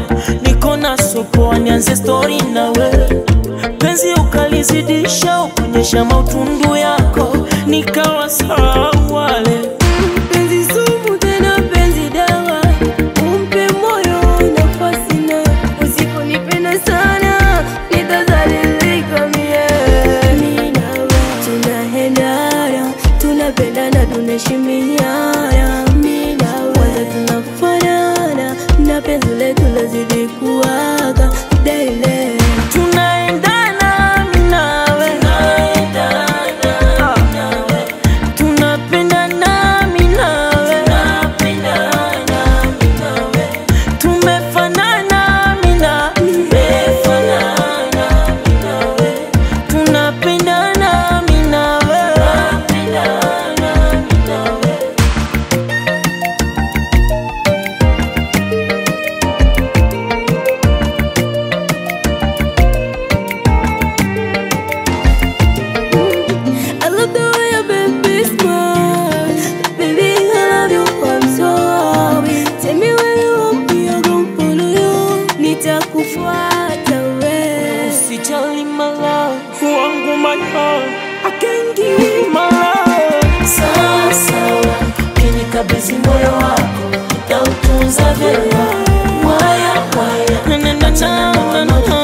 niko na sopoa, nianze stori nawe penzi ukalizidisha, ukuonyesha mautundu yako, nikawa sahau wale Penzi sumu tena penzi dawa, umpe moyo nafasi na usiponipenda sana nitazalilika mie. Mimi nawe tunaendana, tunapendana, tunaheshimiana. Mimi nawe kwanza tunafanana, na penzi letu lazidi kuwaka daily. tunaendana mimi nawe Ah. tunapendana mimi nawe tumefanana mimi na tunapendana mimi nawe I love the way your baby smile. Baby, I love you, I'm sorry. Tell me where you want me, I'm gonna follow you. Nitakufuata we. Usijali my love, wangu my heart, I can give my love. Sawa sawa, ukinikabidhi moyo wako, nitautunza vyema. Waya waya, na na na na na na